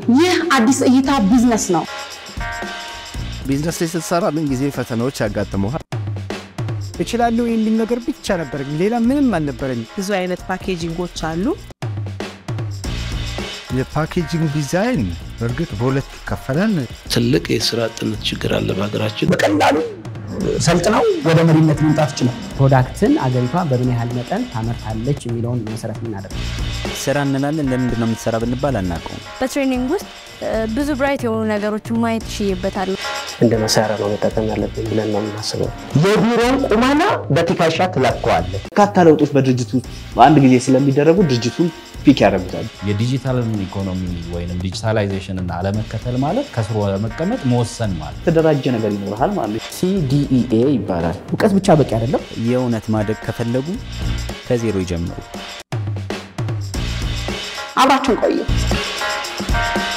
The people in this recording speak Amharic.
ይህ አዲስ እይታ ቢዝነስ ነው። ቢዝነስ ላይ ስትሰራ ምን ጊዜ ፈተናዎች ያጋጥመዋል። እችላለሁ የሚል ነገር ብቻ ነበር፣ ሌላ ምንም አልነበረኝ። ብዙ አይነት ፓኬጂንጎች አሉ። የፓኬጂንግ ዲዛይን በእርግጥ በሁለት ይከፈላል። ትልቅ የስራ አጥነት ችግር አለ በሀገራችን። በቀላሉ ሰልጥነው ወደ መሪነት መምጣት ይችላል። ፕሮዳክትን አገሪቷ በምን ያህል መጠን ታመርታለች የሚለውን መሰረት የምናደርግ ስራ እንላለን። ለምንድን ነው የምትሰራ ብንባል አናውቀውም። በትሬኒንግ ውስጥ ብዙ ብራይት የሆኑ ነገሮችን ማየት ይችይበታል። እንደ መሳሪያ ነው መጠቀም ያለብን ብለን ነው የምናስበው። የቢሮን ቁመና በትከሻ ትለካዋለህ። በርካታ ለውጦች በድርጅቱ በአንድ ጊዜ ስለሚደረጉ ድርጅቱን ፒክ ያደርጉታል። የዲጂታል ኢኮኖሚ ወይም ዲጂታላይዜሽን እና አለመከተል ማለት ከስሮ ለመቀመጥ መወሰን ማለት የተደራጀ ነገር ይኖርሃል ማለት ሲዲኢኤ ይባላል። እውቀት ብቻ በቂ አይደለም። የእውነት ማደግ ከፈለጉ ከዜሮ ይጀምሩ። አብራችሁን ቆዩ።